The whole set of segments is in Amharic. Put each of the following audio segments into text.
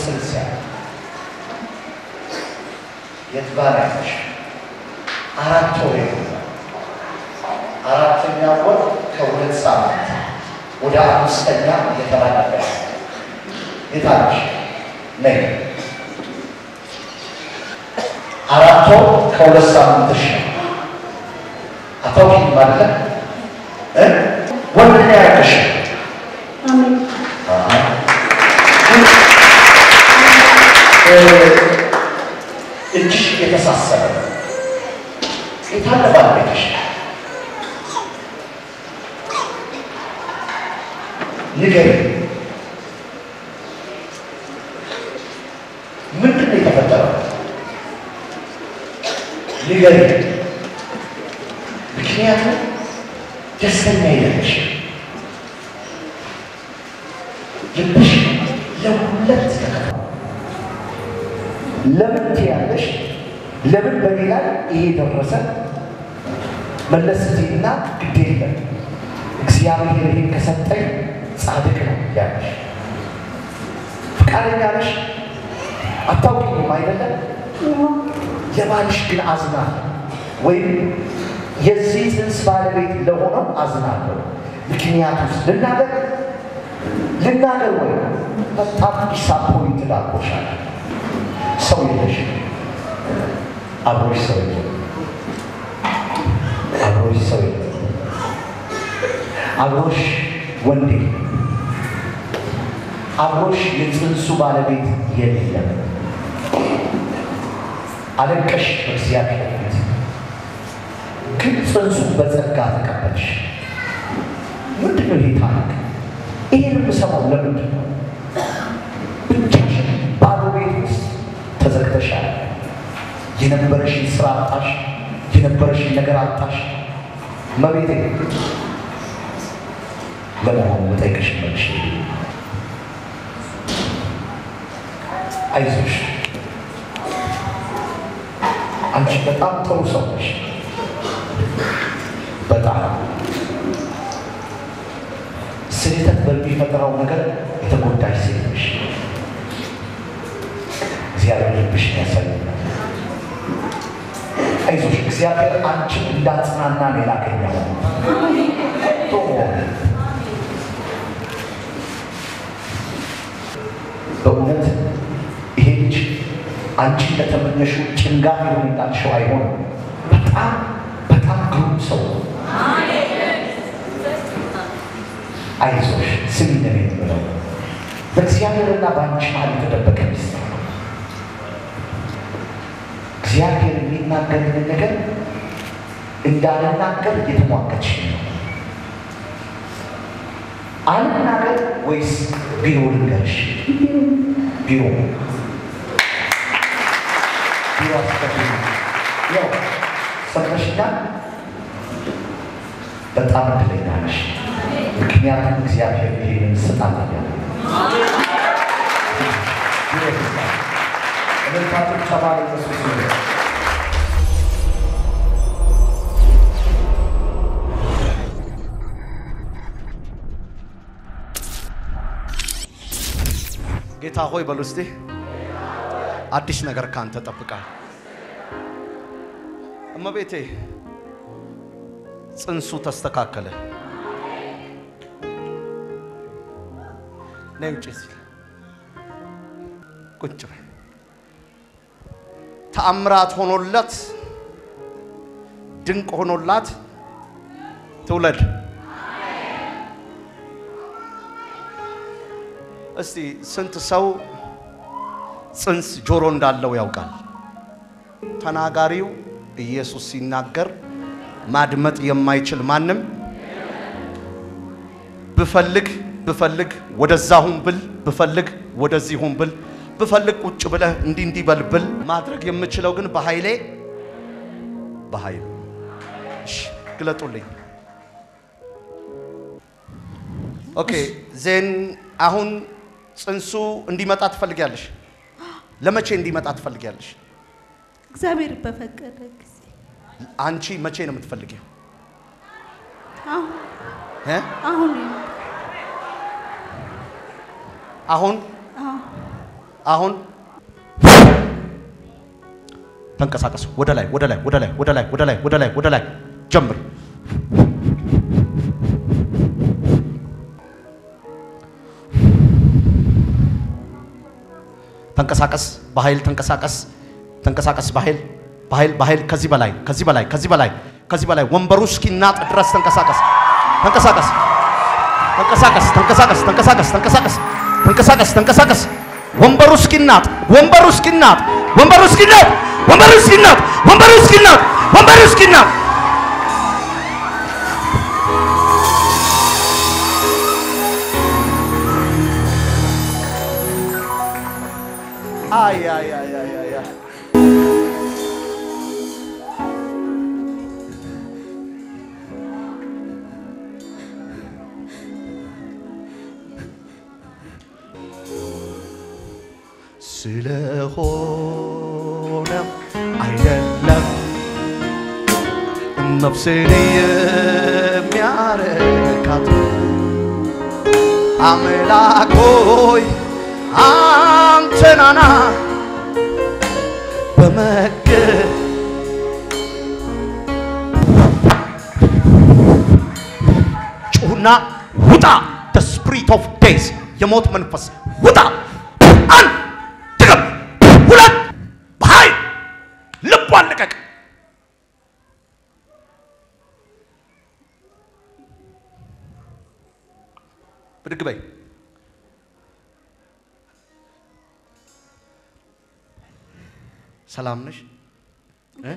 ምስል ሲያይ የት ጋር ያለሽ አራት ወር የሆነ አራተኛ ወር ከሁለት ሳምንት ወደ አምስተኛ እየተላለፈ የታለሽ ነይ አራት ወር ከሁለት ሳምንትሽ ነው። አታውቂም ማለት እ ወንድ ነው ያልከሽ አሜን። እጅሽ የተሳሰረ የታለ ባለቤትሽ? ንገሪ። ምንድን ነው የተፈጠረው? ንገሪ። ምክንያቱም ደስተኛ አይደለሽ። ልብሽ ለሁለት ተከፍሏል። ለምን ትያለሽ? ለምን በኔ ላይ ይሄ ደረሰ? መለስ ስትይና ግድ የለም እግዚአብሔር ይሄን ከሰጠኝ ጻድቅ ነው ያለሽ። ፈቃደኛ ነሽ? አታውቂኝም አይደለም? የባልሽ ግን አዝናለሁ ወይም የዚህ ጽንስ ባለቤት ለሆነው አዝናለሁ። ምክንያቱስ ልናገር ልናገር ወይ በጣም ዲሳፖይንት ዳርጎሻል። ሰው የለሽም። አብሮሽ ሰው የለም። አብሮሽ ሰው የለም። አብሮሽ ወንድ የለም። አብሮሽ የጽንሱ ባለቤት የለም። አለቀሽ በእግዚአብሔር ፊት፣ ግን ጽንሱ በጸጋ ተቀበልሽ። ምንድን ነው ይሄ ታሪክ? ይሄን የምሰማው ለምንድን ነው? ብቻሽን ባዶ ቤት ውስጥ ተዘግተሻል። የነበረሽን ስራ አጣሽ። የነበረሽን ነገር አጣሽ። መቤቴ ለመሆኑ መጠይቅሽ መልሽ። አይዞሽ፣ አንቺ በጣም ጥሩ ሰው ነሽ። በጣም ስህተት በሚፈጥረው ነገር የተጎዳሽ ሴት ነሽ። እግዚአብሔር ልብሽን ያሳየናል። አይዞሽ፣ እግዚአብሔር አንቺን እንዳጽናና ነው የላከኛው። ቶሎ በእውነት ይሄ ልጅ አንቺ እንደተመኘሽው ጭንጋፍ የሆንላልሽው አይሆንም። በጣም በጣም ግሩም ሰው ነው። አይዞሽ ስሚ ነው የምለው። በእግዚአብሔርና በአንቺ መሀል የተደበቀ ሚስጥር ነው። እግዚአብሔር የሚናገርን ነገር እንዳልናገር እየተሟገች ነው። አልናገር ወይስ ቢሮ ልንገርሽ? ቢሮ ቢሮ አስፈሪ ያው ሰምተሽኛል። በጣም እድለኛ ነሽ። ምክንያቱም እግዚአብሔር ይሄንን ስጣት ያለ እልልታችሁ ተባለ ኢየሱስ ይሁን። ጌታ ሆይ በሉ እስቲ አዲስ ነገር ካንተ ጠብቃል። እመቤቴ ጽንሱ ተስተካከለ። ነይ ውጭ ሲል ቁጭ በይ። ተአምራት ሆኖለት ድንቅ ሆኖላት ትውለድ። እስቲ ስንት ሰው ጽንስ ጆሮ እንዳለው ያውቃል? ተናጋሪው ኢየሱስ ሲናገር ማድመጥ የማይችል ማንም ብፈልግ ብፈልግ ወደዛ ሁን ብል ብፈልግ ወደዚህ ሁን ብል ብፈልግ ቁጭ ብለህ እንዲህ እንዲህ በል ብል ማድረግ የምችለው ግን በኃይሌ በኃይሉ እሺ፣ ግለጡልኝ። ኦኬ ዜን አሁን ጽንሱ እንዲመጣ ትፈልጊያለሽ? ለመቼ እንዲመጣ ትፈልጊያለሽ? እግዚአብሔር በፈቀደ ጊዜ አንቺ መቼ ነው የምትፈልጊው? አሁን እ? አሁን አሁን አዎ አሁን ተንቀሳቀስ። ወደ ላይ ወደ ላይ ወደ ላይ ወደ ላይ ወደ ላይ ወደ ላይ ወደ ላይ ጀምር። ተንቀሳቀስ በኃይል ተንቀሳቀስ ተንቀሳቀስ በኃይል በኃይል በኃይል ከዚህ በላይ ከዚህ በላይ ከዚህ በላይ ከዚህ በላይ ወንበሩ እስኪናጥ ድረስ ተንቀሳቀስ ተንቀሳቀስ ተንቀሳቀስ ተንቀሳቀስ ተንቀሳቀስ ተንቀሳቀስ ተንቀሳቀስ ተንቀሳቀስ ወንበሩ እስኪናጥ ወንበሩ እስኪናጥ ወንበሩ እስኪናጥ ወንበሩ እስኪናጥ ወንበሩ እስኪናጥ ወንበሩ እስኪናጥ አይ አይ አይ አይ አይ አይ ስለሆነም አይደለም ነፍሴን የሚያረካት አምላክ ሆይ አንተናና በመገ ጩሁና ውጣ the spirit of death የሞት መንፈስ ውጣ አንድ ድገም ሁለት በኃይል ልቧን ልቀቅ ብድግ በይ ሰላም ነሽ እ?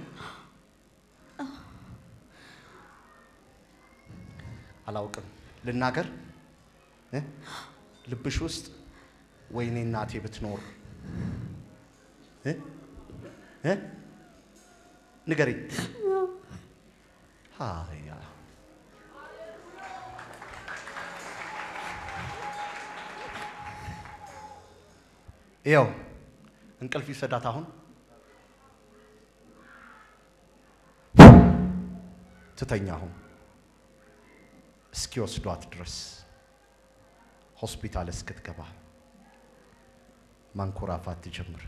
አላውቅም ልናገር እ? ልብሽ ውስጥ ወይኔ እናቴ ብትኖር እ? እ? ንገሪኝ ሃያ ይኸው እንቅልፍ ይሰዳት አሁን ትተኛ አሁን እስኪወስዷት ድረስ ሆስፒታል እስክትገባ ማንኮራፋት ትጀምር።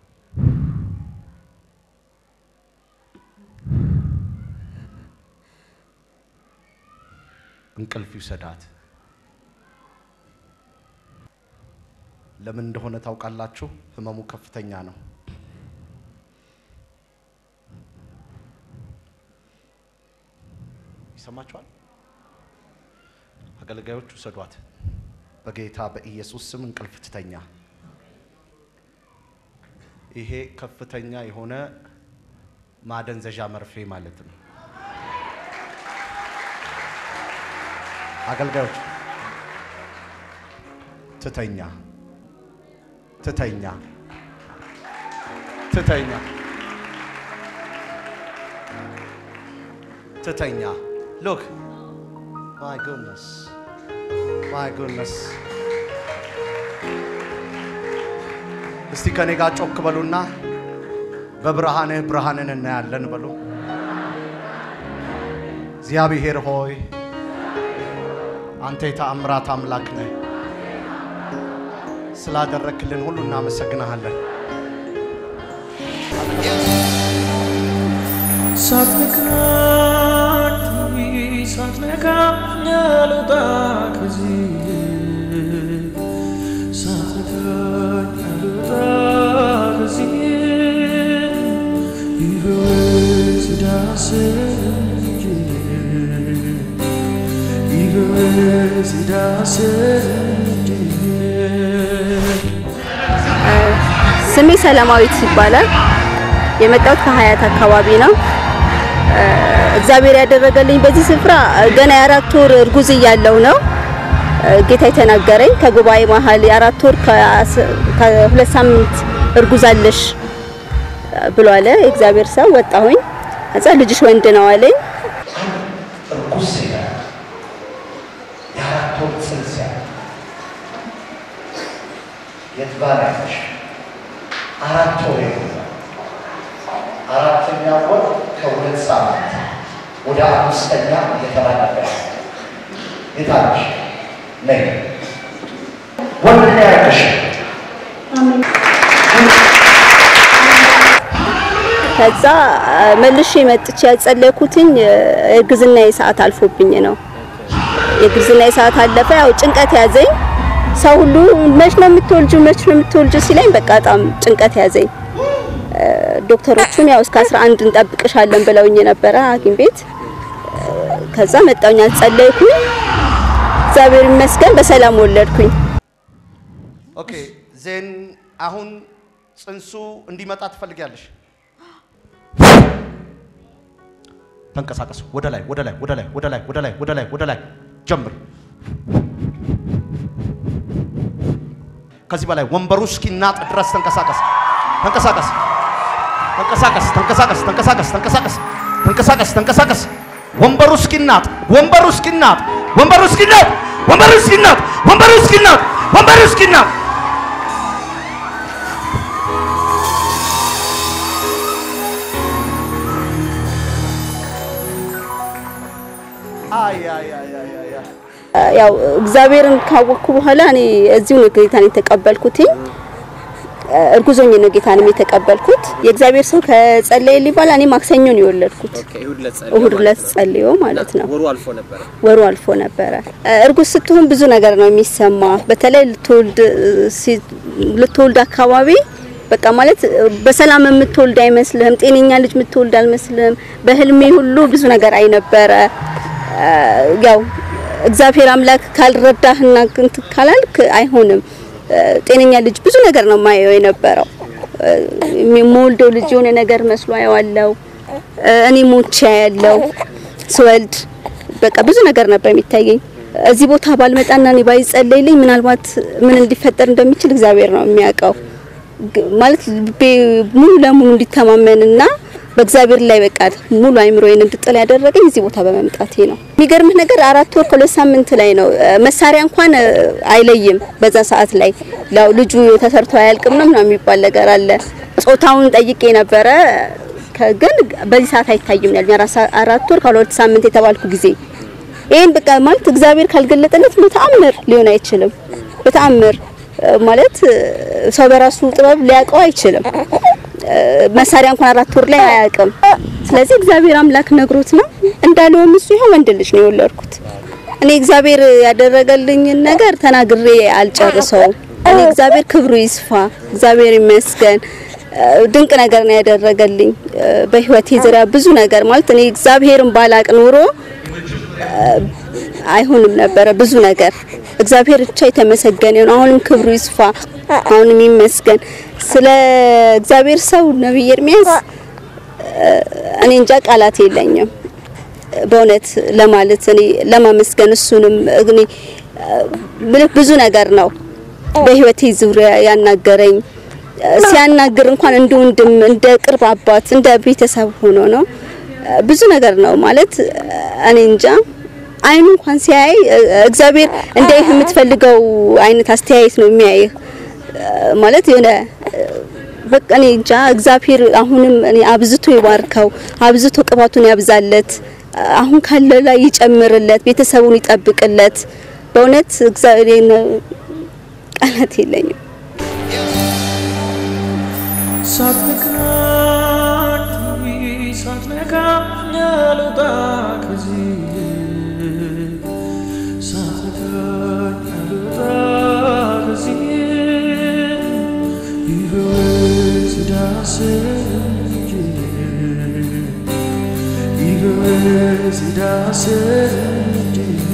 እንቅልፍ ይውሰዳት። ለምን እንደሆነ ታውቃላችሁ? ህመሙ ከፍተኛ ነው። ይሰማችኋል? አገልጋዮች ውሰዷት። በጌታ በኢየሱስ ስም እንቅልፍ ትተኛ። ይሄ ከፍተኛ የሆነ ማደንዘዣ መርፌ ማለት ነው። አገልጋዮች ትተኛ፣ ትተኛ፣ ትተኛ፣ ትተኛ። ሎክ ማይ ጉድነስ ማይ ጉድነስ። እስቲ ከኔ ጋር ጮክ በሉና በብርሃንህ ብርሃንን እናያለን በሉ። እግዚአብሔር ሆይ አንተ የተአምራት አምላክ ነህ። ስላደረክልን ሁሉ እናመሰግናሃለን። ሳትነካኝ ሳትነካኝ አልወጣ ከዚህ ሳትነካኝ አልወጣ ከዚህ ይበወዝ ዳስህ ይበወዝ ዳስህ ስሜ ሰላማዊት ይባላል። የመጣሁት ከሀያት አካባቢ ነው። እ፣ እግዚአብሔር ያደረገልኝ በዚህ ስፍራ ገና የአራት ወር እርጉዝ እያለሁ ነው እ፣ ጌታ የተናገረኝ ከጉባኤ መሀል የአራት ወር ከአስ- ከሁለት ሳምንት እርጉዝ አለሽ ብሎ አለ የእግዚአብሔር ሰው። ወጣሁኝ። ከዛ ልጅሽ ወንድ ነው አለኝ። እርጉዝ ሴት የአራት ወር ጽንስ ያለ የት ባል ያለሽ አራት ወር የሆነ አራተኛ ወር ከሁለት ሳምንት ወደ አምስተኛ እየተላለፈ ያለ የታለሽ ነይ ወንድ ነው ያለሽ አሜን ከዛ አ፣ መልሼ መጥቼ ያጸለይኩትኝ አ፣ እርግዝና ሰዓት አልፎብኝ ነው። የእርግዝና ሰዓት አለፈ። ያው ጭንቀት ያዘኝ። ሰው ሁሉ መች ነው የምትወልጁ መች ነው የምትወልጁ ሲለኝ በቃ በጣም ጭንቀት ያዘኝ። አ፣ ዶክተሮቹም ያው እስከ 11 እንጠብቅሻለን ብለውኝ ነበረ ሐኪም ቤት አ፣ ከዛ መጣሁኝ አጸለይኩኝ። እግዚአብሔር ይመስገን በሰላም ወለድኩኝ። ኦኬ ዜን አሁን ጽንሱ እንዲመጣ ትፈልጊያለሽ? ተንቀሳቀሱ። ወደ ላይ ወደ ላይ ወደ ላይ ወደ ላይ ወደ ላይ ወደ ላይ ወደ ላይ ጀምር። ከዚህ በላይ ወንበሩ እስኪናጥ ድረስ ተንቀሳቀስ፣ ተንቀሳቀስ፣ ተንቀሳቀስ፣ ተንቀሳቀስ፣ ተንቀሳቀስ፣ ተንቀሳቀስ፣ ተንቀሳቀስ፣ ተንቀሳቀስ። ወንበሩ እስኪናጥ፣ ወንበሩ እስኪናጥ፣ ወንበሩ እስኪናጥ፣ ወንበሩ እስኪናጥ፣ ወንበሩ እስኪናጥ፣ ወንበሩ እስኪናጥ አይ አይ አይ አይ አይ አይ ያው እግዚአብሔርን ካወቅኩ በኋላ እኔ እዚሁ ነው ጌታን የተቀበልኩትኝ። እርጉዞኝ ነው ጌታንም የተቀበልኩት። የእግዚአብሔር ሰው ከጸለየልኝ በኋላ እኔ ማክሰኞ ነው የወለድኩት። ኦኬ እሁድ ዕለት ጸልዮ እሁድ ዕለት ማለት ነው። ጸልዮ ማለት ነው። ወሩ አልፎ ነበረ። ወሩ አልፎ ነበረ። እርጉዝ ስትሆን ብዙ ነገር ነው የሚሰማ። በተለይ ልትወልድ ሲ- ልትወልድ አካባቢ በቃ ማለት በሰላም የምትወልድ አይመስልህም። ጤነኛ ልጅ የምትወልድ አልመስልህም። በህልሜ ሁሉ ብዙ ነገር አይነበረ ያው እግዚአብሔር አምላክ ካልረዳህና እንትን ካላልክ አይሆንም። ጤነኛ ልጅ ብዙ ነገር ነው ማየው የነበረው። የምወልደው ልጅ የሆነ ነገር መስሎ አየዋለው። እኔ ሞቼ ያለው ስወልድ በቃ ብዙ ነገር ነበር የሚታየኝ። እዚህ ቦታ ባልመጣና እኔ ባይጸለይልኝ ምናልባት ምን እንዲፈጠር እንደሚችል እግዚአብሔር ነው የሚያውቀው። ግ- ማለት ልቤ ሙሉ ለሙሉ እንዲተማመንና በእግዚአብሔር ላይ በቃ ሙሉ አይምሮዬን እንድጥል ያደረገኝ እዚህ ቦታ በመምጣቴ ነው። የሚገርምህ ነገር አራት ወር ከሁለት ሳምንት ላይ ነው እ፣ መሳሪያ እንኳን እ፣ አይለይም። በዛ ሰዓት ላይ ያው ልጁ ተሰርቶ አያልቅም ነው ምናምን የሚባል ነገር አለ። ጾታውን ጠይቄ ነበረ ከ- ግን በዚህ ሰዓት አይታይም ያሉኝ አራት- አራት ወር ከሁለት ሳምንት የተባልኩ ጊዜ ይሄን በቃ ማለት እግዚአብሔር ካልገለጠለት በተአምር ሊሆን አይችልም። በተአምር እ፣ ማለት እ፣ ሰው በራሱ ጥበብ ሊያውቀው አይችልም። እ፣ መሳሪያ እንኳን አራት ወር ላይ አያውቅም። ስለዚህ እግዚአብሔር አምላክ ነግሮት ነው እንዳለውም እሱ ይኸው ወንድ ልጅ ነው የወለድኩት። እኔ እግዚአብሔር ያደረገልኝን ነገር ተናግሬ አልጨርሰውም። እኔ እግዚአብሔር ክብሩ ይስፋ፣ እግዚአብሔር ይመስገን። እ፣ ድንቅ ነገር ነው ያደረገልኝ እ፣ በህይወቴ ዙሪያ ብዙ ነገር ማለት እኔ እግዚአብሔርን ባላቅ ኖሮ አይሆንም ነበረ ብዙ ነገር። እግዚአብሔር ብቻ የተመሰገነ ይሁን። አሁንም ክብሩ ይስፋ፣ አሁንም ይመስገን። ስለ እግዚአብሔር ሰው ነብይ ኤርሚያስ እ፣ እኔ እንጃ ቃላት የለኝም በእውነት ለማለት እኔ ለማመስገን እሱንም እኔ እ፣ ምልህ ብዙ ነገር ነው በህይወቴ ዙሪያ ያናገረኝ እ፣ ሲያናግር እንኳን እንደ ወንድም እንደ ቅርብ አባት እንደ ቤተሰብ ሆኖ ነው እ፣ ብዙ ነገር ነው ማለት እ፣ እኔ እንጃ አይኑ እንኳን ሲያይ እ፣ እግዚአብሔር እንዲያይህ የምትፈልገው አይነት አስተያየት ነው የሚያይህ እ፣ ማለት የሆነ እ፣ በቃ እኔ እንጃ እግዚአብሔር አሁንም እኔ አብዝቶ ይባርከው፣ አብዝቶ ቅባቱን ያብዛለት፣ አሁን ካለው ላይ ይጨምርለት፣ ቤተሰቡን ይጠብቅለት። በእውነት እግዚአብሔር ቃላት የለኝም። ሳትነካኝ ሳትነካኝ አልወጣ ከዚህ ሳትነካኝ አልወጣ ከዚህ ይበወዝ ዳስህ ይበወዝ ዳስህ